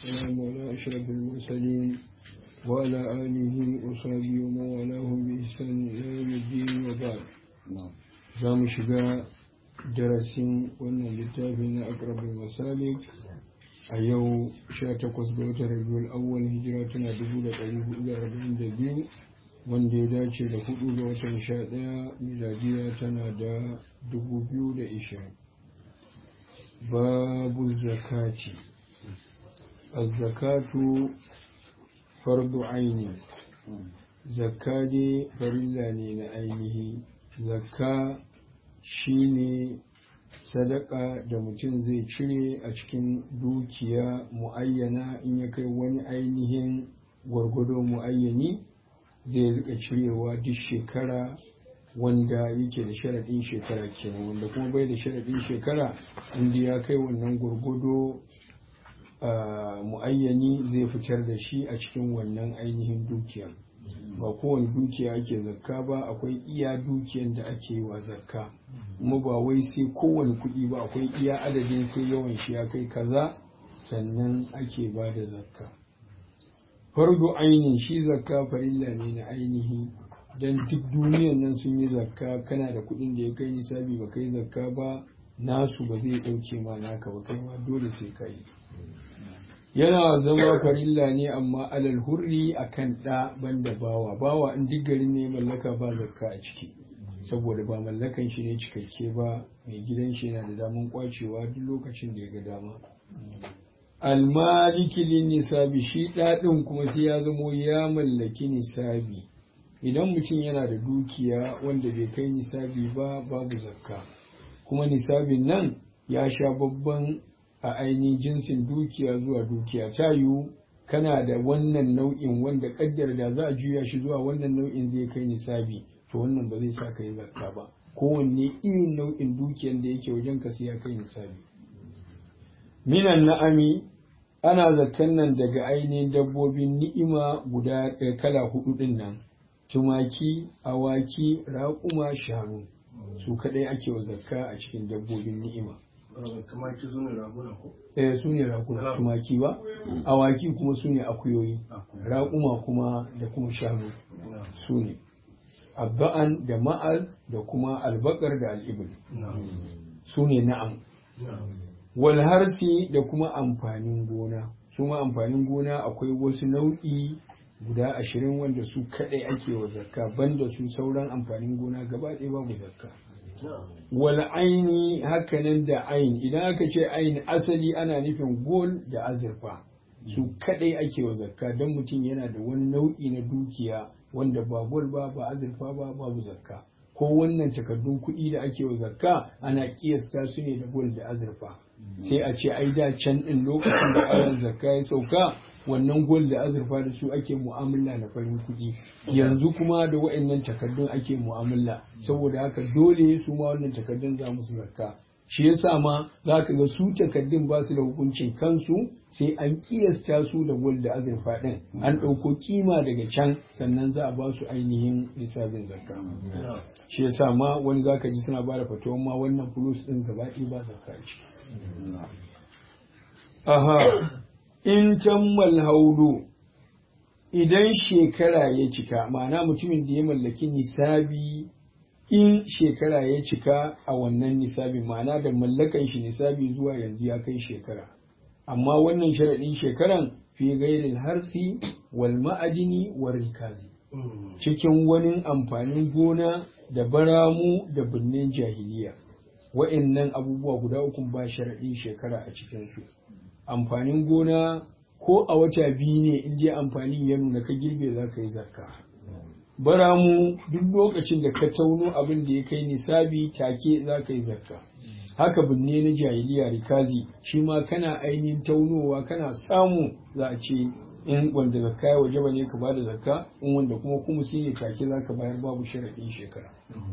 والسلام على أشرف المرسلين وعلى آله وصحبه ومن والاهم بإحسان إلى يوم الدين وبعد za mu shiga darasin wannan littafi na akrabul masalik a yau 18 ga watan rabiul awwal hijira tana 1442 wanda ya dace da 4 ga watan 11 miladiya tana da 2020 babu zakati az-zakatu fardu aini zakka dai farilla ne na ainihi zakka shine sadaka da mutum zai cire a cikin dukiya muayyana in ya kai wani ainihin gwargwado muayyani zai rika cirewa duk shekara wanda yake da sharaɗin shekara kenan wanda kuma bai da sharaɗin shekara inda ya kai wannan gwargwado muayyani zai fitar da shi a cikin wannan ainihin dukiya ba kowane dukiya ake zakka ba akwai iya dukiyan da ake wa zakka kuma ba wai sai kowane kuɗi ba akwai iya adadin sai yawan shi ya kai kaza sannan ake ba da zakka farko ainihin shi zakka farilla ne na ainihi don duk duniyan nan sun yi zakka kana da kuɗin da ya kai nisabi ba kai zakka ba nasu ba zai ɗauke ma naka ba kai ma dole sai ka yi yana zama farilla ne amma alal hurri akan ɗa banda bawa bawa in duk garin ne mallaka ba zakka a ciki saboda ba mallakan shi ne cikakke ba mai gidan shi yana da daman kwacewa duk lokacin da ya ga dama almaliki lin nisabi shi ɗaɗin kuma sai ya zamo ya mallaki nisabi idan mutum yana da dukiya wanda bai kai nisabi ba babu zakka kuma nisabin nan ya sha babban a ainihin jinsin dukiya zuwa dukiya ta yiwu kana da wannan nau'in wanda kaddar da za a juya shi zuwa wannan nau'in zai kai nisabi to wannan ba zai sa ka yi zakka ba kowanne irin nau'in dukiyan da yake wajen ka sai ya kai nisabi minan na'ami ana zakkan nan daga ainihin dabbobin ni'ima guda kala hudu din nan tumaki awaki raƙuma shanu su kadai ake wa zakka a cikin dabbobin ni'ima tumaki su ne raguna ko? eh su ne raguna tumaki ba awaki kuma su ne akuyoyi raƙuma kuma da kuma shanu su ne abba'an da ma'al da kuma albakar da al'ibin su ne na'am walharsi da kuma amfanin gona su ma amfanin gona akwai wasu nau'i guda ashirin wanda su kaɗai ake wa zakka banda su sauran amfanin gona gaba ɗaya babu zakka wal aini hakanan da ain idan aka ce ain asali ana nufin gol da azurfa su kadai ake wa zakka don mutum yana da wani nau'i na dukiya wanda ba gol ba ba azurfa ba babu zakka ko wannan takardun kuɗi da ake wa zakka ana kiyasta su ne da gol da azurfa sai a ce ai da can ɗin lokacin da ayan zakka ya sauka wannan gol da azurfa da su ake mu'amala na farin kuɗi yanzu kuma da wa'annan takardun ake mu'amala saboda haka dole su ma wannan takardun za musu zakka shi yasa ma za ka ga su takardun ba su da hukuncin kansu sai an kiyasta su da gol da azurfa ɗin an ɗauko kima daga can sannan za a ba su ainihin lissafin zakka shi yasa ma wani za ka ji suna ba da fatuwan ma wannan fulus ɗin gaba ɗaya ba zakka ciki aha in tammal haulu idan shekara ya cika ma'ana mutumin da ya mallaki nisabi in shekara ya cika a wannan nisabi ma'ana da mallakan shi nisabi zuwa yanzu ya kai shekara amma wannan sharaɗin shekaran fi gairil harfi wal ma'adini wal rikazi cikin wani amfanin gona da baramu da birnin jahiliya wa'annan abubuwa guda uku ba sharaɗin shekara a cikinsu amfanin gona ko a wata biyu ne in je amfanin ya nuna ka girbe za ka yi zakka baramu duk lokacin da ka tauno abin da ya kai nisabi take za ka yi zakka haka binne na jahiliya rikazi shi ma kana ainihin taunowa kana samu za a ce in wanda zakka ya waje ne ka bada zakka in wanda kuma kuma shi ne take za ka bayar babu sharaɗin shekara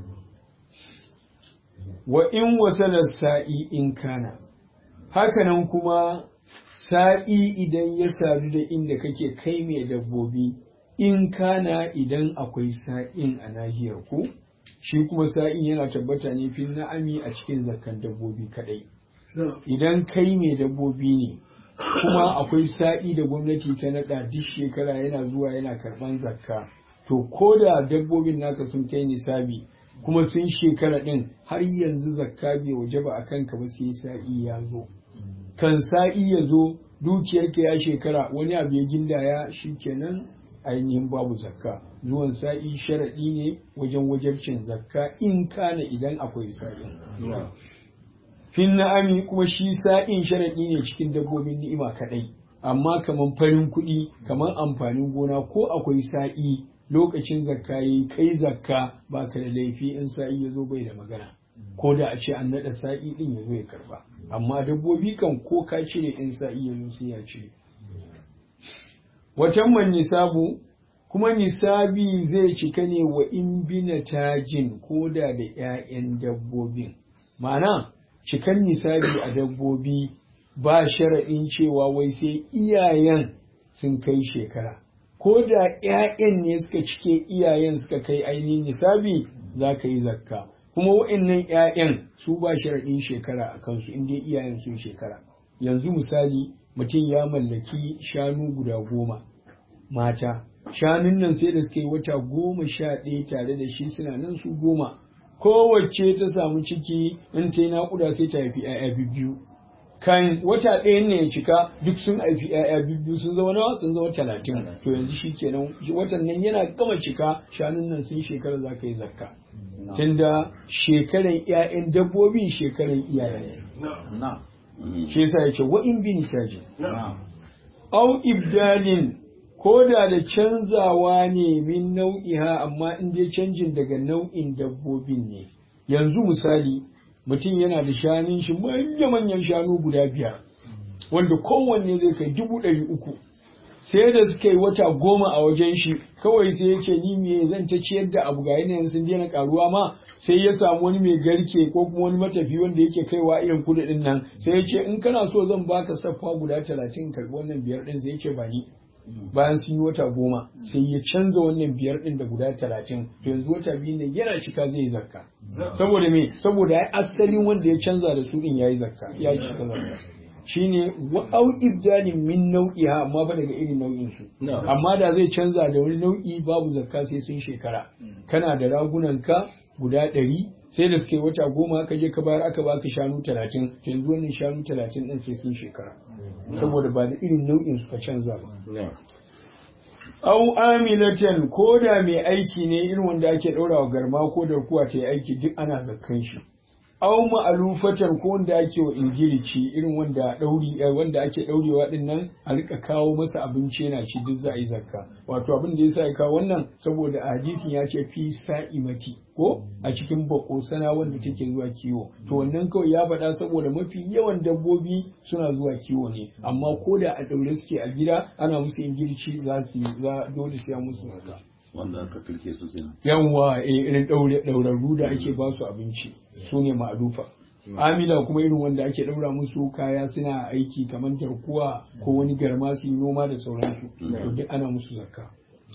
wa in wasalar sa'i in kana hakanan kuma sa'i idan ya sadu da inda kake kai mai dabbobi in kana idan akwai sa'in a nahiyar ku shi kuma sa'in yana tabbata ne fil na'ami a cikin zakkan dabbobi kadai idan kai mai dabbobi ne kuma akwai sa'i da gwamnati ta naɗa duk shekara yana zuwa yana karɓan zakka to ko da dabbobin naka sun kai nisabi kuma sun shekara ɗin har yanzu zakka bai waje ba a kanka ba sai sa'i ya zo kan sa'i ya zo dukiyarka ya shekara wani abu ya gindaya shi kenan ainihin babu zakka zuwan sa'i sharaɗi ne wajen wajabcin zakka in kana idan akwai sa'i fin na'ami kuma shi sa'in sharaɗi ne cikin dabbobin ni'ima kaɗai amma kaman farin kuɗi kaman amfanin gona ko akwai sa'i lokacin zakka yayi kai zakka ba ka da laifi in sa'i ya zo bai da magana ko da a ce an naɗa sa'i ɗin ya zo ya karba amma dabbobi kan ko ka cire in sa'i ya zo sai ya cire watan man nisabu kuma nisabi zai cika ne wa in bina tajin ko da da 'ya'yan dabbobin ma'ana cikan nisabi a dabbobi ba sharaɗin cewa wai sai iyayen sun kai shekara ko da 'ya'yan ne suka cike iyayen suka kai ainihin nisabi za ka yi zakka kuma wa'annan 'ya'yan su ba sharaɗin shekara a kansu inda iyayen sun shekara yanzu misali mutum ya mallaki shanu guda goma mata shanun nan sai da suka yi wata goma sha ɗaya tare da shi suna nan su goma kowace ta samu ciki in ta yi naƙuda sai ta haifi 'ya'ya biyu kan wata ɗayan ne ya cika duk sun haifi 'ya'ya biyu sun zama nawa sun zama talatin to yanzu shi kenan watan nan yana gama cika shanun nan sun shekara za ka yi zakka tunda shekaran 'ya'yan dabbobi shekaran iyayen shi yasa yake wa in bi nitaji au ibdalin ko da da canzawa ne min nau'iha amma in dai canjin daga nau'in dabbobin ne yanzu misali mutum yana da shanun shi manya-manyan shanu guda biyar wanda kowanne zai kai dubu ɗari uku sai da suka yi wata goma a wajen shi kawai sai ya ce ni me zan ta ciyar da abu ga yanayin sun daina karuwa ma sai ya samu wani mai garke ko kuma wani matafi wanda yake kaiwa irin kudu din nan sai ya ce in kana so zan baka saffa guda talatin karbi wannan biyar din sai ya ce ba ni bayan sun yi wata goma sai ya canza wannan biyar din da guda talatin to yanzu wata biyu ne yana cika zai yi zakka saboda me saboda ya asalin wanda ya canza da su din ya yi zakka ya yi cika zakka shine au ibdalin min nau'iha amma ba daga irin nau'in su amma da zai canza da wani nau'i babu zakka sai sun shekara kana da ragunan ka guda ɗari sai da suke wata goma ka je ka bayar aka baka shanu talatin yanzu wannan shanu talatin ɗin sai sun shekara saboda ba da irin nau'in suka canza ba au amilatan ko da mai aiki ne irin wanda ake ɗaura wa garma ko da kuwa ta yi aiki duk ana zakkan shi au ma'alufatan ko wanda ake wa ingilici irin wanda dauri wanda ake daurewa din nan a rika kawo masa abinci yana ci duk za a yi zakka wato abin da yasa ya kawo wannan saboda a hadisin ya ce fi sa'imati ko a cikin bako sana wanda take zuwa kiwo to wannan kawai ya faɗa saboda mafi yawan dabbobi suna zuwa kiwo ne amma ko da a daure suke a gida ana musu ingilici za su za dole sai musu zakka wanda aka kirke su kenan yawwa eh irin daure daurarru da ake ba su abinci su ne ma'alufa amila kuma irin wanda ake daura musu kaya suna aiki kamar tarkuwa ko wani garma su yi noma da sauransu to duk ana musu zakka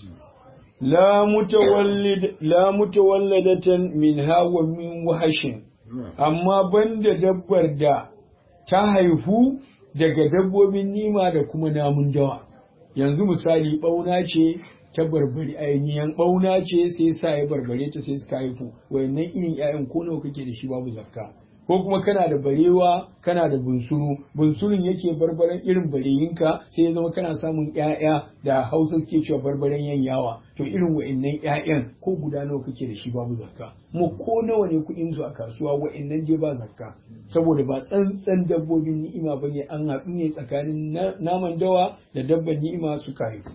la mutawallid la mutawalladatan min hawa min wahashin amma banda dabbar da ta haihu daga dabbobin nima da kuma namun dawa yanzu misali bauna ce ta barbari ainihin bauna ce sai sa ya barbare ta sai suka haifu wayannan irin ƴaƴan ko nawa kake da shi babu zakka ko kuma kana da barewa kana da bunsuru bunsurun yake barbaren irin bareyinka sai ya zama kana samun ƴaƴa da hausa suke cewa barbaren yanyawa to irin wayannan ƴaƴan ko guda nawa kake da shi babu zakka mu ko nawa ne kuɗin su a kasuwa wayannan dai ba zakka saboda ba tsantsan dabbobin ni'ima bane an haɗu ne tsakanin naman dawa da dabban ni'ima suka haifu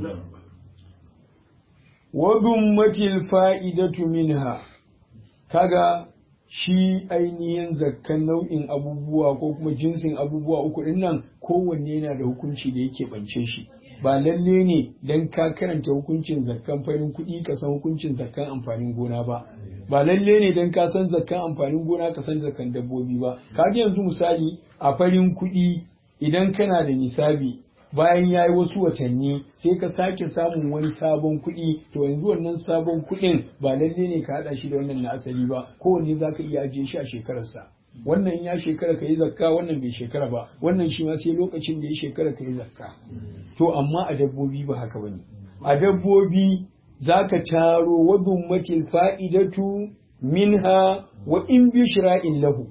wadummatil fa'idatu minha kaga shi ainihin zakkan nau'in abubuwa ko kuma jinsin abubuwa uku din nan kowanne yana da hukunci da yake bance shi ba lalle ne dan ka karanta hukuncin zakkan farin kuɗi ka san hukuncin zakkan amfanin gona ba ba lalle ne dan ka san zakkan amfanin gona ka san zakkan dabbobi ba kaga yanzu misali a farin kuɗi idan kana da nisabi bayan ya yi wasu watanni sai ka sake samun wani sabon kuɗi to yanzu wannan sabon kuɗin ba lalle ne ka haɗa shi da wannan na asali ba kowanne za ka iya ajiye shi a shekararsa wannan ya shekara ka yi zakka wannan bai shekara ba wannan shi ma sai lokacin da ya shekara ka yi zakka to amma a dabbobi ba haka bane a dabbobi zaka taro wa dummatil fa'idatu minha wa in bi shira'in lahu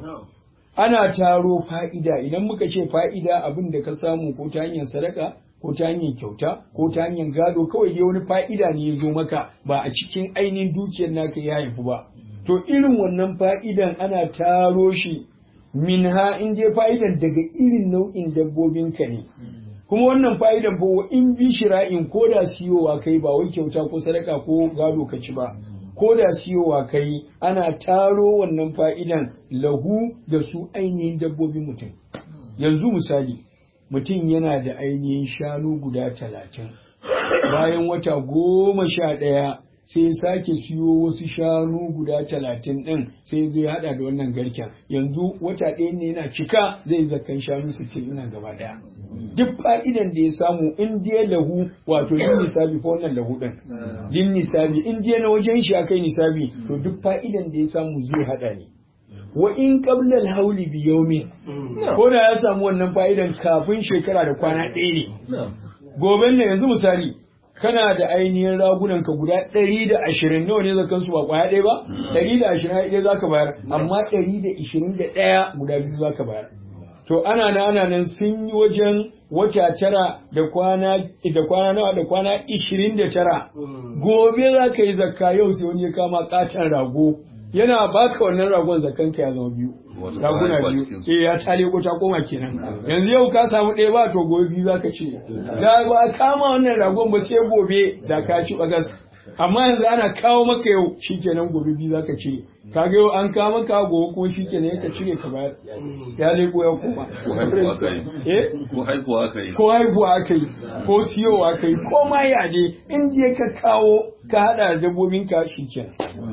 ana taro fa'ida idan muka ce fa'ida abin da ka samu ko ta hanyar sadaka ko ta hanyar kyauta ko ta hanyar gado kawai dai wani fa'ida ne ya zo maka ba a cikin ainihin dukiyar naka ya haifu ba to irin wannan fa'idan ana taro shi minha in dai fa'idan daga irin nau'in dabbobinka ne kuma wannan fa'idan ba in bi shira'in ko da siyowa kai ba wai kyauta ko sadaka ko gado ka ci ba ko da siyowa kai ana taro wannan fa'idan lahu da su ainihin dabbobin mutum yanzu misali mutum yana da ainihin shanu guda talatin bayan wata goma sha ɗaya sai ya sake siyo wasu shanu guda talatin ɗin sai zai haɗa da wannan garken yanzu wata ɗaya ne yana cika zai zakan shanu sittin ina gaba ɗaya duk fa'idan da ya samu in dai lahu wato yin nisabi ko wannan lahu ɗin yin nisabi in dai na wajen shi akai nisabi to duk fa'idan da ya samu zai haɗa ne wa in qabla al-hawli bi yawmin ko da ya samu wannan fa'idan kafin shekara da kwana ɗaya ne goben ne yanzu misali kana da ainihin ragunan ka guda ɗari da ashirin nawa ne zakan su ba kwaya ɗaya ba ɗari da ashirin ɗaya za ka bayar amma ɗari da ishirin da ɗaya guda biyu za ka bayar to ana nan ana nan sun yi wajen wata tara da kwana da kwana nawa da kwana ishirin da tara gobe za ka yi zakka yau sai wani ya kama katon rago yana baka wannan ragon zakan ka ya zama biyu raguna biyu eh ya tale ko ta koma kenan yanzu yau ka samu ɗaya ba to gobe biyu zaka ce da ba kama wannan ragon ba sai gobe da ka ci bagas amma yanzu ana kawo maka yau shikenan gobe biyu zaka cire kaga yau an kawo maka gobe ko shikenan ka cire ka bayar ya leko ya koma eh ko haihuwa aka yi ko haihuwa aka yi ko siyowa aka yi ko ma ya ne in je ka kawo ka hada da dabbobin ka shikenan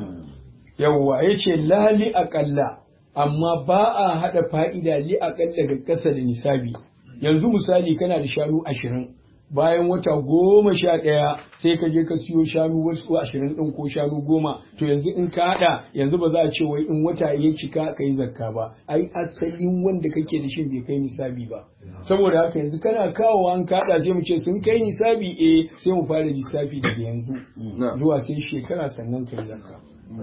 yawwa yace lali aƙalla amma ba a haɗa fa'ida li aƙalla da ƙasa da nisabi yanzu misali kana da shanu ashirin bayan wata goma sha ɗaya sai ka je ka siyo shanu wasu ashirin ɗin ko shanu goma to yanzu in ka haɗa yanzu ba za a ce wai in wata ya cika ka yi zakka ba ai asalin wanda kake da shi bai kai nisabi ba saboda haka yanzu kana kawo an kaɗa sai mu ce sun kai nisabi eh sai mu fara lissafi daga yanzu zuwa sai shekara sannan ka yi zakka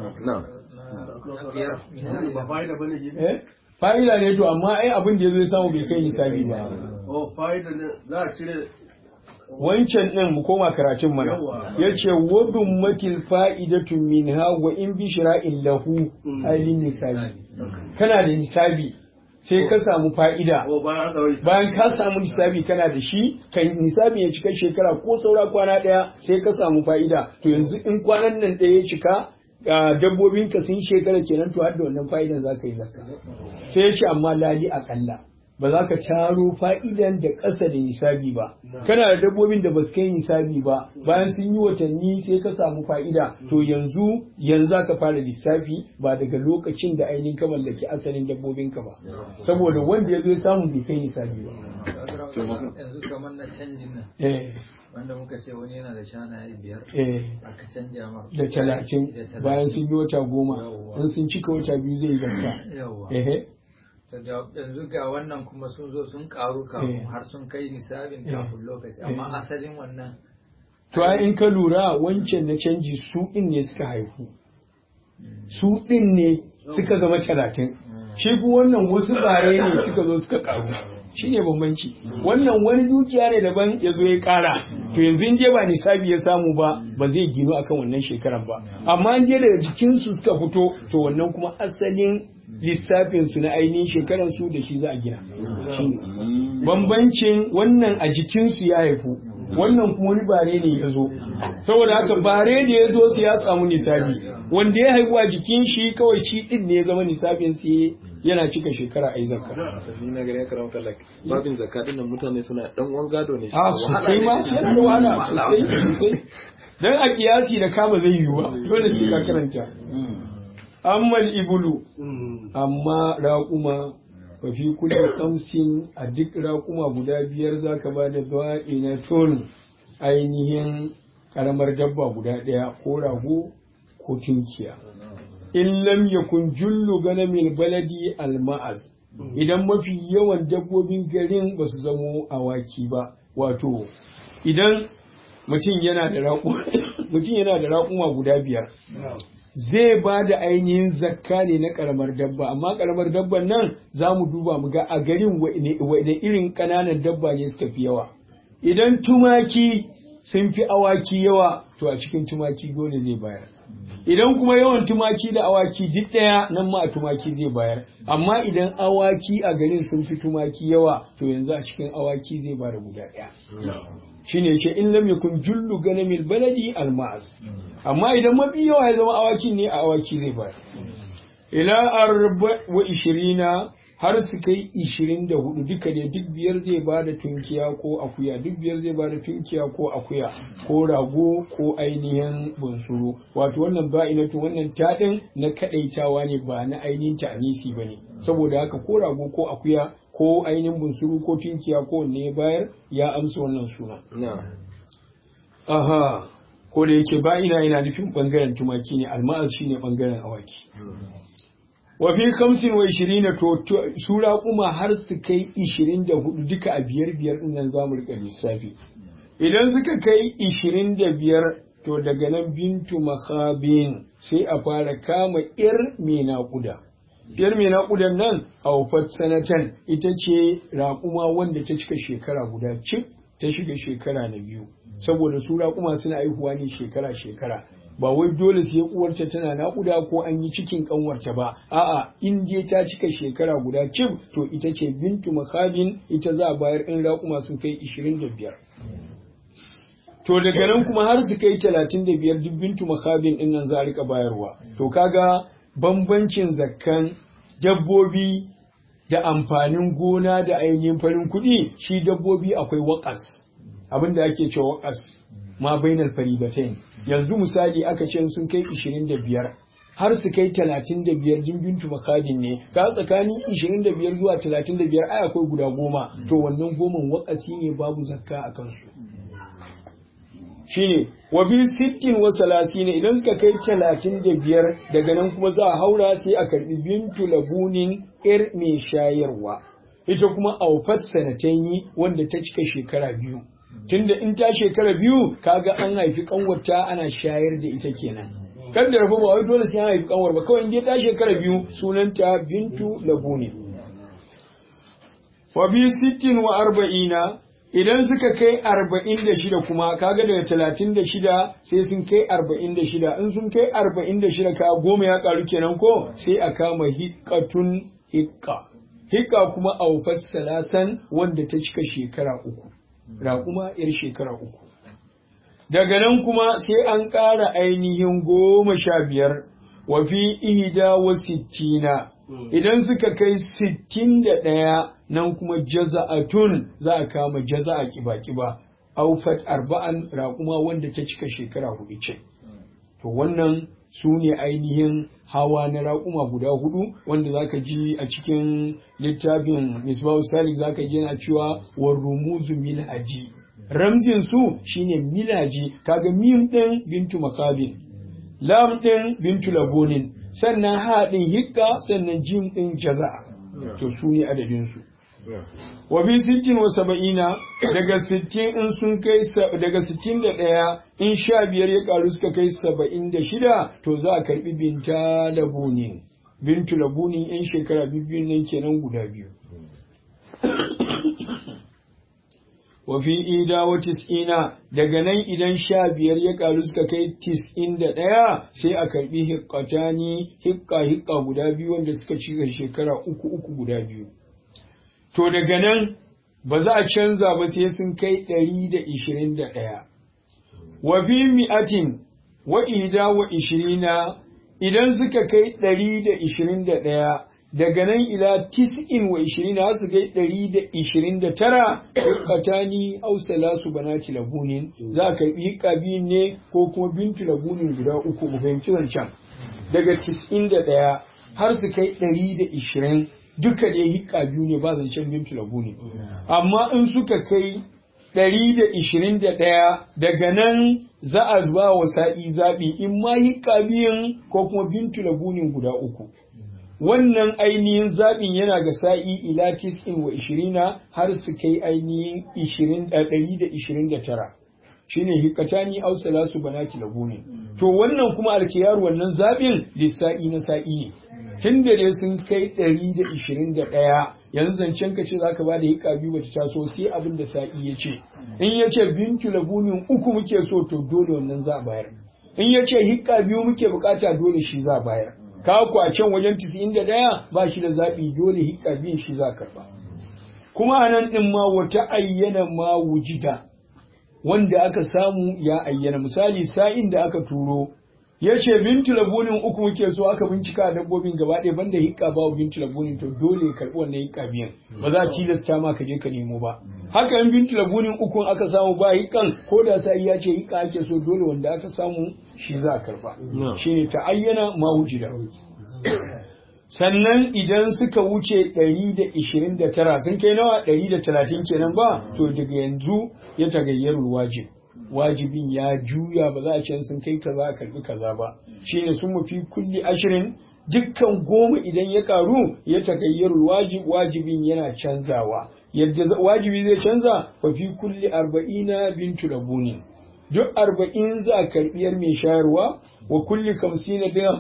ba fa'ida bane ke eh fa'ida ne to amma ai abin da yazo ya samu bai kai nisabi ba oh fa'ida ne za a cire wancan din mu koma karatun mana Yawa. yace wadun matil fa'idatu minha wa in bi shira'in lahu ailin nisabi kana da nisabi sai ka samu fa'ida oh bayan an dawo bayan ka samu nisabi kana da shi kan nisabi ya cika shekara ko saura kwana ɗaya sai ka samu fa'ida to yanzu in kwanan nan ɗaya ya cika ga dabbobin ka sun shekara kenan to har da wannan fa'idan za ka yi zakka sai ya ce amma lali aƙalla ba za ka taro fa'idan da ƙasa da nisabi ba kana da dabbobin da ba su kai nisabi ba bayan sun yi watanni sai ka samu fa'ida to yanzu yanzu za ka fara lissafi ba daga lokacin da ainihin ka mallaki asalin dabbobinka ba saboda wanda ya zo ya samu bai kai nisabi ba yanzu kamar na canjin nan eh wanda muka ce wani yana da shanaye biyar eh aka canja mar da talatin bayan sun yi wata goma in sun cika wata biyu zai zakka yawa eh To da- yanzu ga wannan kuma sun zo sun karu kafin Eh. har sun kai nisabin Eh. kafin lokaci Eh. amma asalin wannan to ai in ka lura wancan na canji su din ne suka haifu su din ne suka zama talatin shi kuma wannan wasu bare ne suka zo suka karu shi ne bambanci wannan wani dukiya ne daban ya zo ya kara to yanzu in je ba nisabi ya samu ba ba zai gino akan wannan shekaran ba amma in je daga jikinsu suka fito to wannan kuma asalin lissafin su na ainihin shekaran su da shi za a gina shi ne bambancin wannan a jikinsu ya haifu wannan kuma wani bare ne ya zo saboda haka bare da ya zo su ya samu nisabi wanda ya haifu a jikin shi kawai shi din ne ya zama nisabin sai yana cika shekara a yi zakka ni na gani ya karamta like babin zakka din nan mutane suna dan wan gado ne shi a sosai ma yana da wahala sosai sosai dan a kiyasi da kama zai yiwu ba dole sai ka karanta ammal ibulu amma raƙuma wa fi kulli kamsin a duk raƙuma guda biyar za ka ba da dawa'i na ton ainihin ƙaramar dabba guda ɗaya ko rago ko tunkiya in lam yakun jullu ganamil baladi alma'az idan mafi yawan dabbobin garin ba su zamo awaki ba wato idan mutum yana da mutum yana da raƙuma guda biyar zai ba da ainihin zakka ne na karamar dabba amma karamar dabban nan za mu duba mu ga a garin da irin ƙananan dabba ne suka fi yawa idan tumaki sun fi awaki yawa to a cikin tumaki dole zai bayar idan kuma yawan tumaki da awaki duk ɗaya nan ma a tumaki zai bayar amma idan awaki a garin sun fi tumaki yawa to yanzu a cikin awaki zai bada guda ɗaya shine yace in lam yakun jullu ganamil baladi alma'az amma idan mafi yawa ya zama awakin ne a awaki zai bayar ila arba wa ishirina har su kai ishirin da hudu duka ne duk biyar zai ba da tunkiya ko akuya duk biyar zai ba da tunkiya ko akuya ko rago ko ainihin bunsuru wato wannan ba'inatu wannan taɗin na kaɗaitawa ne ba na ainihin ta'anisi ba ne saboda haka ko rago ko akuya ko ainihin bunsuru ko tunkiya ko wanne bayar ya amsa wannan suna aha ko da yake ba'ina yana nufin bangaren tumaki ne alma'az shine bangaren awaki wa fi kamsin wa ishirina to sura kuma har su kai ishirin da hudu duka a biyar biyar din nan zamu rika lissafi idan suka kai ishirin da biyar to daga nan bintu makhabin sai a fara kama yar mai naƙuda yar mai naƙudan nan a wufat sanatan ita ce raƙuma wanda ta cika shekara guda cik ta shiga shekara na biyu saboda su raƙuma suna aihuwa ne shekara shekara ba wai dole sai uwarta tana naƙuda ko an yi cikin kanwarta ba a'a in dai ta cika shekara guda cif to ita ce bintu makhabin ita za a bayar in raƙuma sun kai ishirin da biyar to daga nan kuma har su kai talatin da biyar duk bintu makhabin din nan za a rika bayarwa to kaga bambancin zakkan dabbobi da amfanin gona da ainihin farin kuɗi shi dabbobi akwai waƙas abin da ake cewa waƙas ma bainal faribatain yanzu misali aka ce sun kai 25 har su kai 35 din bintu makadin ne ka tsakanin 25 zuwa 35 ai akwai guda goma to wannan goman waƙasi ne babu zakka a kansu shine wa bi sittin wa salasin idan suka kai talatin da biyar daga nan kuma za a haura sai a karbi bintu labunin ir mai shayarwa ita kuma aufat sanatanyi wanda ta cika shekara biyu tunda in ta shekara biyu kaga an haifi kanwarta ana shayar da ita kenan kan da rafa ba wai dole sai an haifi kanwar ba kawai in ta shekara biyu sunanta bintu labuni wa bi sittin wa arba'ina idan suka kai arba'in da shida kuma kaga daga talatin da shida sai sun kai arba'in da shida in sun kai arba'in da shida ka goma ya karu kenan ko sai a kama hikkatun hikka hikka kuma aufat salasan wanda ta cika shekara uku raƙuma yar shekara uku daga nan kuma sai an ƙara ainihin goma sha biyar wa fi ihda wa sittina idan suka kai sittin da ɗaya nan kuma jaza'atun za a kama jaza'a kiba-kiba aufat arba'an raƙuma wanda ta cika shekara hudu ce to wannan su ne ainihin hawa na raƙuma guda hudu wanda zaka ji a cikin littafin misbahu salik zaka ji yana cewa wa rumuzu milhaji ramzin su shine milaji kaga mim din bintu makabin lam din bintu labonin sannan ha din hikka sannan jim din jaza'a to su ne adadin su wa bi sittin wa saba'ina daga sittin in sun kai daga sittin da ɗaya in sha biyar ya karu suka kai saba'in da shida to za a karbi binta labunin bintu labunin yan shekara biyu nan kenan guda biyu wa fi ida wa tis'ina daga nan idan sha biyar ya karu suka kai tis'in da ɗaya sai a karbi hikkatani hikka hikka guda biyu wanda suka cika shekara uku uku guda biyu to daga nan ba za a canza ba sai sun kai ɗari da ishirin da ɗaya. Wa fi mi'atin wa ida wa ishirina idan suka kai ɗari da ishirin da ɗaya daga nan ila tis'in wa ishirina su kai ɗari da ishirin da tara hikkatani au salasu banati labunin za a karɓi hikka biyun ne ko kuma bintu labunin guda uku mu fahimci wancan daga tis'in da ɗaya har su kai ɗari da ishirin duka dai hikka biyu ne ba zancen bintu labu ne amma in suka kai ɗari da ishirin da ɗaya daga nan za a zuwa wa sa'i zaɓi in ma hikka biyun ko kuma bintu labunin guda uku wannan ainihin zaɓin yana ga sa'i ila tis'in wa ishirina har su kai ainihin ishirin ɗari da ishirin da tara shine hikatani aw salasu banati labuni to wannan kuma alkiyar wannan zabin lissa'i na sa'i ne tun da dai sun kai 121 yanzu zancen ka ce zaka bada hika biyu bata taso sai abin da sa'i ya ce in ya ce bintu labunin uku muke so to dole wannan za a bayar in ya ce hika biyu muke bukata dole shi za a bayar ka kwacen wajen 91 ba shi da zaɓi dole hika biyun shi za karba kuma anan din ma wata ayyana ma wujida wanda aka samu ya ayyana misali sa'in da aka turo ya ce bintu labunin uku muke so aka bincika dabbobin gaba ɗaya banda hikka ba bintu labunin to dole ya karɓi wannan hikka biyan ba za a tilasta ma ka je ka nemo ba haka in bintu labunin uku aka samu ba hikkan ko da sa'i ya ce hikka ake so dole wanda aka samu shi za a karɓa shine ta ayyana ma wujida sannan idan suka wuce 129 sun kai nawa 130 kenan ba to daga yanzu ya tagayyarul wajib wajibin ya juya ba za a can sun kai kaza karbi kaza ba shine sun mafi kulli ashirin dukkan goma idan ya karu ya tagayyarul wajib wajibin yana canzawa yadda wajibi zai canza fa fi kulli arba'ina bintu labuni duk arba'in za a karbiyar mai shayarwa wa kulli kamsina dirham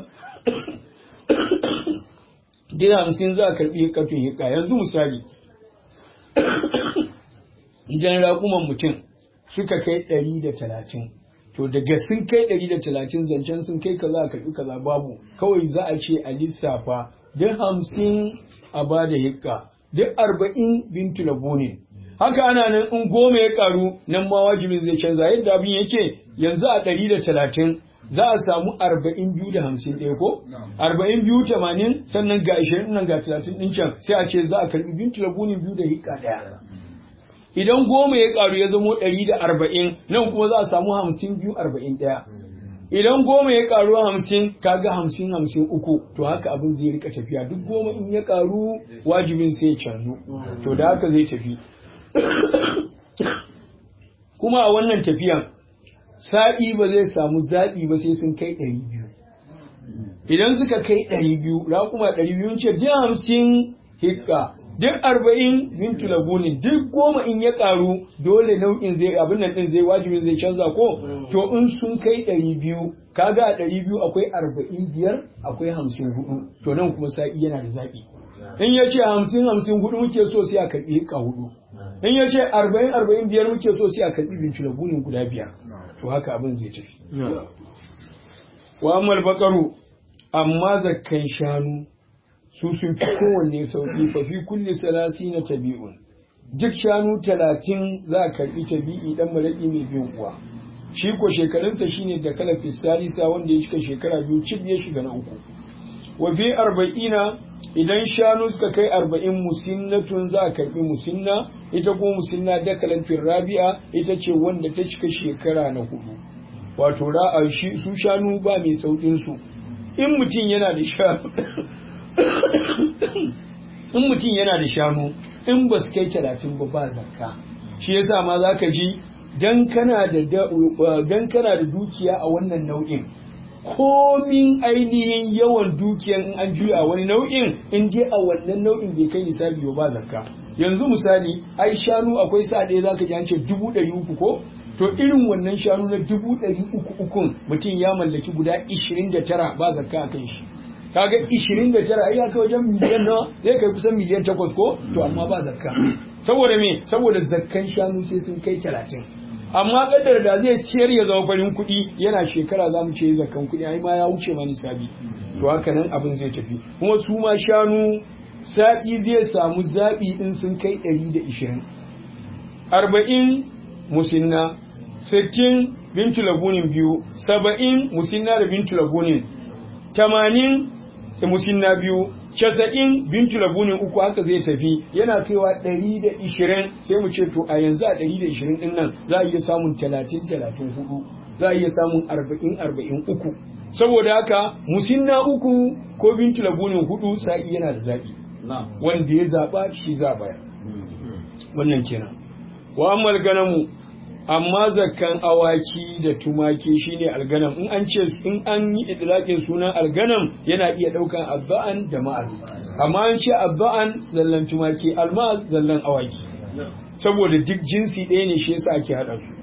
dina hamsin za a karɓi kafin hika yanzu misali idan raƙuman mutum suka kai ɗari da talatin to daga sun kai ɗari da talatin zancen sun kai kaza a karɓi kaza babu kawai za a ce a lissafa duk hamsin a ba da hikka duk arba'in bintu labunin haka ana nan in goma ya karu nan ma wajibin zai canza yadda abin yake yanzu a ɗari da talatin za a samu arba'in biyu da hamsin ɗaya ko? arba'in biyu tamanin sannan ga ashirin nan ga talatin ɗin can sai a ce za a karɓi bintu labunin biyu da hika ɗaya. Idan goma ya ƙaru ya zamo ɗari da arba'in nan kuma za a samu hamsin biyu arba'in ɗaya. Idan goma ya ƙaru hamsin kaga hamsin hamsin uku to haka abin zai rika tafiya duk goma in ya ƙaru wajibin sai ya canzu to da haka zai tafi. Kuma a wannan tafiyan sa'i ba zai samu zaɓi ba sai sun kai ɗari biyu. Idan suka kai ɗari biyu, raƙuma ɗari biyu ce duk hamsin hikka, duk arba'in bintu lagunin, duk goma in ya ƙaru dole nau'in zai abin nan ɗin zai wajibin zai canza ko? To in sun kai ɗari biyu, kaga a ɗari biyu akwai arba'in biyar, akwai hamsin hudu, to nan kuma sa'i yana da zaɓi. In ya ce hamsin hamsin hudu muke so sai a karɓi hikka hudu. in ya ce arba'in arba'in biyar muke so sai a karɓi binci lagunin guda biyar to haka abin zai tafi wa ammal bakaru amma zakkan shanu su sun fi kowanne sauƙi fa fi kulli salasi na tabi'un duk shanu talatin za a karɓi tabi'i dan maraƙi mai bin uwa shi ko shekarunsa shine da kala fisalisa wanda ya cika shekara biyu cib ya shiga na uku wa fi arba'ina idan shanu suka kai arba'in musinnatun za a karbi musinna ita ko musinna dakalan rabi'a ita ce wanda ta cika shekara na hudu wato ra'a shi su shanu ba mai saukin su in mutum yana da shanu in mutum yana da shanu in ba su kai talatin ba ba zakka shi yasa ma za ka ji dan kana da dan kana da dukiya a wannan nau'in komin ainihin yawan dukiyan in an juya a wani nau'in in je a wannan nau'in bai kai nisabi ba zakka yanzu misali ai shanu akwai sa ɗaya zaka ji an ce dubu ɗari uku ko to irin wannan shanu na dubu ɗari uku ukun mutum ya mallaki guda ishirin da tara ba zakka a kan shi kaga ishirin da tara ai aka wajen miliyan nawa zai kai kusan miliyan takwas ko to amma ba zakka saboda me saboda zakkan shanu sai sun kai talatin amma kadar da zai ciyar ya zama farin kuɗi yana shekara za mu ce zakan kuɗi ai ma ya wuce ma nisabi to haka nan abin zai tafi kuma su ma shanu sa'i zai samu zaɓi in sun kai ɗari da ishirin arba'in musinna sittin bintu lagunin biyu saba'in musinna da bintu lagunin tamanin musinna biyu casa'in bintu labunin uku haka zai tafi yana kaiwa ɗari da ishirin sai mu ce to a yanzu a ɗari da ishirin ɗin nan za a iya samun talatin talatin hudu za a iya samun arba'in arba'in uku saboda haka musinna uku ko bintu labunin hudu sa'i yana da zaɓi wanda ya zaɓa shi za baya wannan kenan wa ammal ganamu amma zakkan awaki da tumaki shine alganam in an ce in an yi idlaqin sunan alganam yana iya daukan abba'an da ma'az amma an ce abba'an zallan tumaki alma'az zallan awaki saboda duk jinsi ɗaya ne shi yasa ake hada su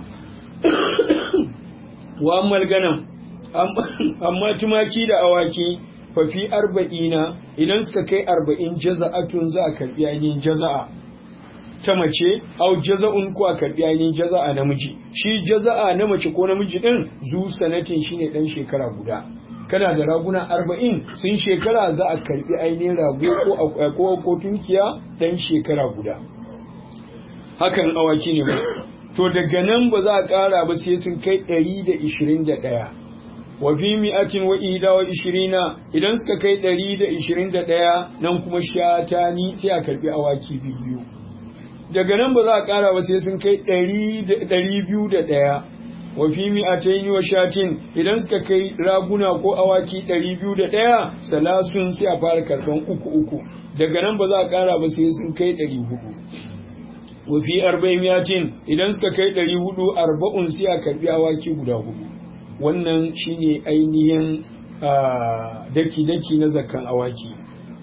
wa ammal ganam amma tumaki da awaki fa fi arba'ina idan suka kai arba'in jaza'atun za a karbi ainihin jaza'a ta mace au jaza'un ko a karbi ainihin jaza'a namiji shi jaza'a na mace ko namiji din zu sanatin shine dan shekara guda kana da raguna arba'in sun shekara za a karbi ainihin rago ko ko tunkiya dan shekara guda hakan awaki ne ba to daga nan ba za a ƙara ba sai sun kai ɗari da ishirin da ɗaya wa fi mi'atin wa ida wa ishirina idan suka kai ɗari da ishirin da ɗaya nan kuma shatani sai a karɓi awaki biyu daga nan ba za a ƙara ba sai sun kai ɗari biyu da ɗaya wa fi mi'atain wa shatin idan suka kai raguna ko awaki ɗari biyu da ɗaya salasun sai a fara karɓan uku uku daga nan ba za a ƙara ba sai sun kai ɗari hudu wafi arba'in yatin idan suka kai ɗari hudu arba'un sai a karbi awaki guda hudu wannan shine ainihin daki-daki na zakkan awaki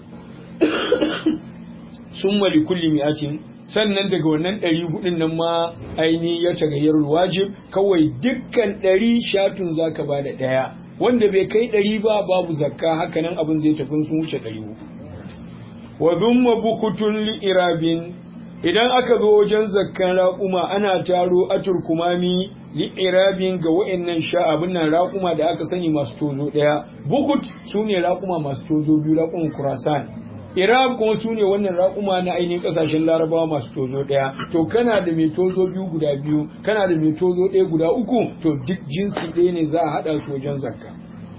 sun mali kulli mi'atin sannan daga wannan ɗari hudun nan ma ainihin ya tagayyar wajib kawai dukkan ɗari shatun zaka ba da ɗaya wanda bai kai ɗari ba babu zakka hakanan abin zai tafi sun wuce ɗari hudu wa zumma bukutun li'irabin idan aka zo wajen zakkan raƙuma ana taro aturkumami li'irabin ga wa'annan sha'abin nan raƙuma da aka sani masu tozo ɗaya bukut su ne raƙuma masu tozo biyu raƙuman kurasan irab kuma su ne wannan raƙuma na ainihin ƙasashen larabawa masu tozo ɗaya to kana da mai tozo biyu guda biyu kana da mai tozo ɗaya guda uku to duk jinsi ɗaya ne za a haɗa su wajen zakka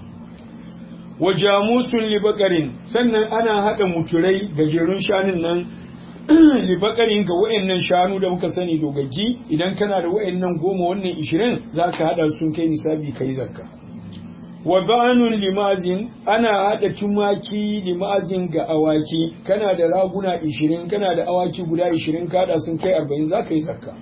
wa jamusun libakarin sannan ana haɗa muturai gajerun shanun nan libakarin ga wa'annan shanu da muka sani dogaggi idan kana da wa'annan goma wannan ishirin za ka haɗa sun kai nisabi ka yi zakka wa ba'anun limazin ana haɗa tumaki limazin ga awaki kana da raguna ishirin kana da awaki guda ishirin ka haɗa sun kai arba'in za ka yi zakka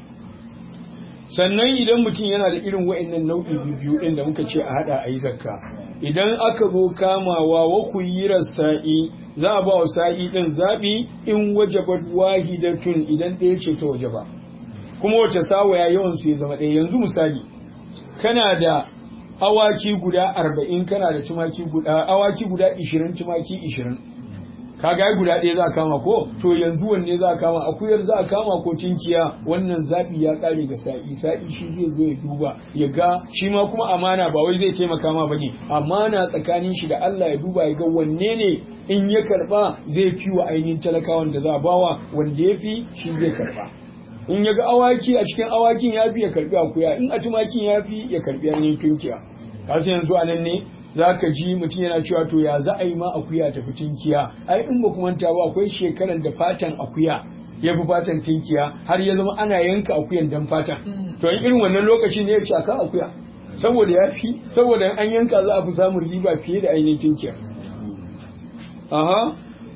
sannan idan mutum yana da irin wa'annan nau'i biyu ɗin da muka ce a haɗa a yi zakka idan aka zo kamawa wa kuyirar sa'i za a ba wa sa'i ɗin zaɓi in wajabat wahidatun idan ɗaya ce ta wajaba kuma wace sawaya yawan su ya zama ɗaya yanzu misali kana da awaki guda arba'in kana da tumaki guda awaki guda ishirin tumaki ishirin kaga guda ɗaya za a kama ko to yanzu wanne za a kama akuyar za a kama ko tinkiya wannan zaɓi ya ƙare ga sa'i sa'i shi zai zo ya duba ya ga shi ma kuma amana ba wai zai taimaka ma bane amana tsakanin shi da Allah ya duba ya ga wanne ne in ya karba zai fi wa ainihin talakawan da za a bawa wanda ya fi shi zai karba in ya ga awaki a cikin awakin ya fi ya karbi akuya in a tumakin ya fi ya karbi ainihin tunkiya kasu yanzu a nan ne za ka ji mutum yana cewa to ya za a yi ma akuya ta fi tinkiya ai in ba manta ba akwai shekaran da fatan akuya ya fi fatan tinkiya har ya zama ana yanka akuyan dan fatan to in irin wannan lokacin ne ya ce aka akuya saboda ya fi saboda an yanka za a fi samun riba fiye da ainihin tinkiya aha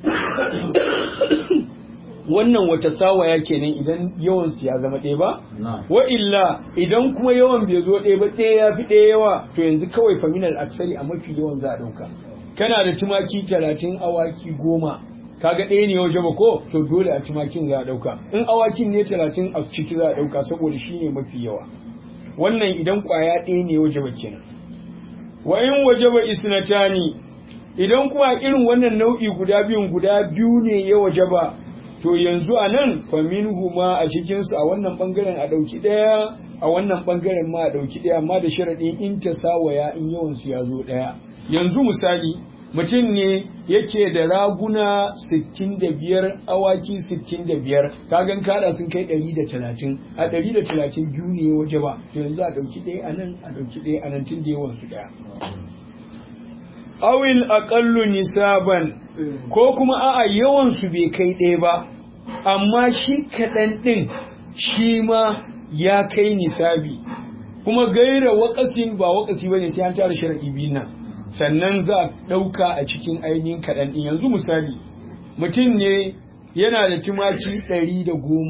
wannan wata sawaya kenan idan yawan su ya zama ɗaya ba wa illa idan kuma yawan bai zo ɗaya ba ɗaya ya fi ɗaya yawa to yanzu kawai faminal aksari a mafi yawan za a ɗauka kana da tumaki talatin awaki goma kaga ɗaya ne waje ba ko to dole a tumakin za a ɗauka in awakin ne talatin a ciki za a ɗauka saboda shi ne mafi yawa wannan idan ƙwaya ɗaya ne waje ba kenan wa in waje ba isnatani idan kuma irin wannan nau'i guda biyun guda biyu ne ya waje ba to yanzu a nan faminhu ma a cikinsu a wannan bangaren a ɗauki ɗaya a wannan bangaren ma a ɗauki ɗaya amma da sharaɗin in ta sawaya in yawansu ya zo ɗaya yanzu misali mutum ne yake da raguna 65 awaki 65 kagan kada sun kai 130 a 130 biyu ne waje ba to yanzu a ɗauki ɗaya a nan a ɗauki ɗaya a nan tun da yawansu ɗaya awil aƙallu nisaban ko kuma a'a yawan su bai kai ɗaya ba amma shi kaɗan ɗin shi ma ya kai nisabi kuma gaira waƙasin ba waƙasi ba ne sai an tara sharaɗi biyu nan sannan za a ɗauka a cikin ainihin kaɗan ɗin yanzu misali mutum ne yana da tumaki ɗari da goma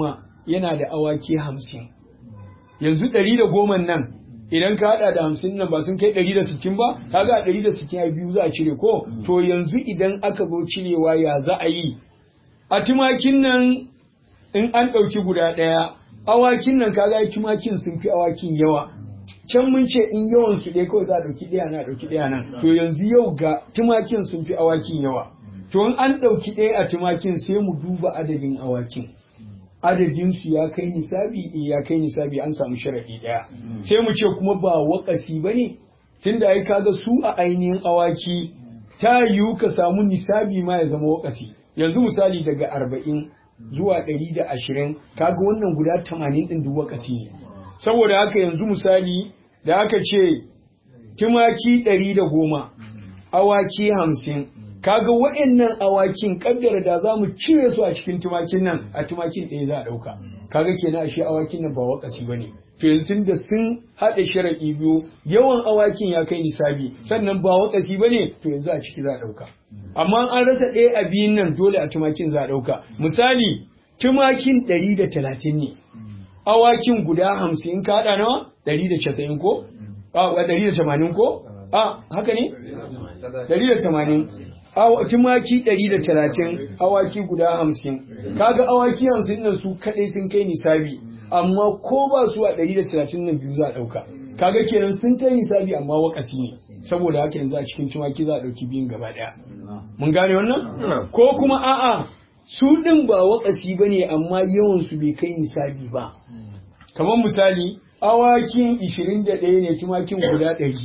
yana da awaki hamsin yanzu ɗari da goma nan idan ka haɗa da hamsin nan ba sun kai ɗari da sittin ba kaga a ɗari da sittin a biyu za a cire ko to yanzu idan aka zo cirewa ya za a yi a tumakin nan in an ɗauki guda ɗaya awakin nan kaga tumakin sun fi awakin yawa can mun ce in yawan su ɗaya kawai za a ɗauki ɗaya na ɗauki ɗaya nan to yanzu yau ga tumakin sun fi awakin yawa to in an ɗauki ɗaya a tumakin sai mu duba adadin awakin adadin su ya kai nisabi eh ya kai nisabi an samu sharaɗi ɗaya sai mu ce kuma ba wakasi ba ne tunda ai kaga su a ainihin awaki ta yiwu ka samu nisabi ma ya zama wakasi yanzu misali daga arba'in zuwa ɗari da ashirin kaga wannan guda tamanin ɗin duk wakasi ne saboda haka yanzu misali da aka ce tumaki ɗari da goma awaki hamsin kaga wa'annan awakin kaddara da za mu cire su a cikin tumakin nan a tumakin ɗaya za a ɗauka kaga kenan ashe awakin nan ba wakasi ba ne to yanzu tun da sun haɗa sharaɗi biyu yawan awakin ya kai nisabi sannan ba wakasi ba ne to yanzu a ciki za a ɗauka amma an rasa ɗaya a biyun nan dole a tumakin za a ɗauka misali tumakin ɗari da talatin ne awakin guda hamsin ka haɗa nawa ɗari da casa'in ko a ɗari da tamanin ko a haka ne ɗari da tamanin tumaki ɗari da talatin awaki guda hamsin kaga awaki hamsin nan su kaɗai sun kai nisabi amma ko ba su a ɗari da talatin nan biyu za a ɗauka kaga kenan sun kai nisabi amma wakasi ne saboda haka yanzu a cikin tumaki za a ɗauki biyun gaba ɗaya mun gane wannan ko kuma a'a su ɗin ba wakasi ba ne amma yawan su bai kai nisabi ba kamar misali awakin ishirin da ɗaya ne tumakin guda ɗari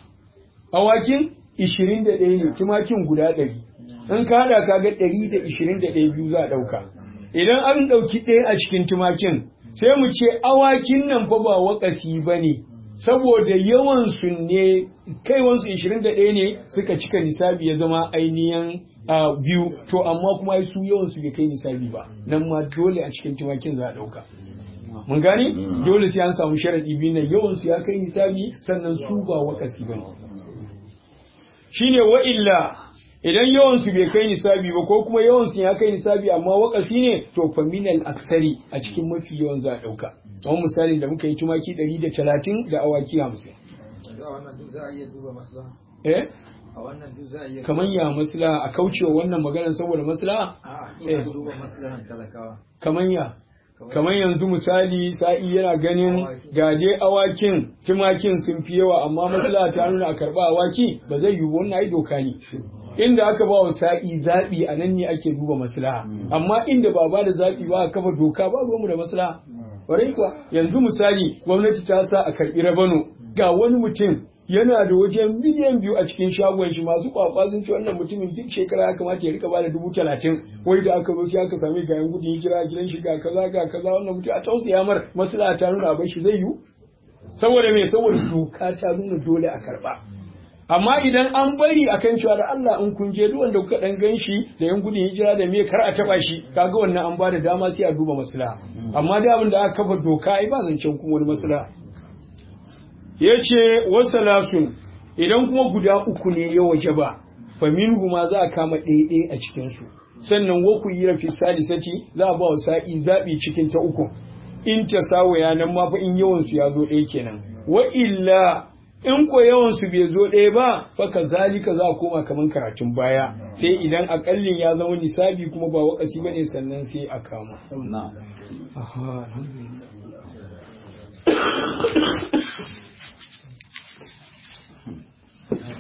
awakin ishirin da ɗaya ne tumakin guda ɗari in ka haɗa ka ga ɗari da ishirin da ɗaya biyu za a ɗauka idan an ɗauki ɗaya a cikin tumakin sai mu ce awakin nan fa ba wakasi ba ne saboda yawan su ne kaiwansu ishirin da ɗaya ne suka cika nisabi ya zama ainihin biyu to amma kuma su yawan su bai kai nisabi ba nan ma dole a cikin tumakin za a ɗauka mun gane dole sai an samu sharaɗi biyu nan yawan su ya kai nisabi sannan su ba wakasi ba ne shine wa illa idan yawan su bai kai nisabi ba ko kuma yawan su ya kai nisabi amma wakasi ne to fa minal aksari a cikin mafi yawan za a dauka kamar misali da muka yi tumaki 130 da awaki 50 a wannan duk za a iya duba maslaha eh a wannan duk za a iya kamar ya maslaha a kaucewa wannan maganar saboda maslaha a'a Eh. ina duba maslahan talakawa kamar ya kamar yanzu misali sa'i yana ganin ga dai awakin tumakin sun fi yawa amma maslaha ta nuna a karba awaki ba zai yiwu wannan ai doka ne inda aka ba wa sa'i zaɓi a nan ne ake duba maslaha amma inda ba ba da zaɓi ba a kafa doka ba mu da maslaha ƙwarai kuwa yanzu misali gwamnati ta sa a karɓi rabano ga wani mutum yana da wajen miliyan biyu a cikin shagon shi masu kwakwa sun ce wannan mutumin duk shekara ya kamata ya rika ba da dubu talatin wai da aka zo sai aka sami ga yan gudun hijira gidan shi ga kaza ga kaza wannan mutum a tausaya mar maslaha ta nuna bai shi zai yiwu saboda me saboda doka ta nuna dole a karba amma idan an bari akan cewa da Allah in kun je duk wanda kuka dan ganshi da yan gudun hijira da me kar a taba shi kaga wannan an bada dama sai a duba maslaha amma da abin da aka kafa doka ai ba zancen kuma wani maslaha yace wasalasun idan kuma guda uku ne ya waje ba fa minhu ma za a kama ɗaya a cikin su sannan wa ku yi rafi salisati za a ba wa sa'i zabi cikin ta uku in ta sawaya nan ma fa in yawan su ya zo ɗaya kenan wa illa in ko yawan su bai zo ɗaya ba fa kazalika za a koma kaman karatun baya sai idan akallin ya zama nisabi kuma ba wakasi bane sannan sai a kama na'am aha alhamdulillah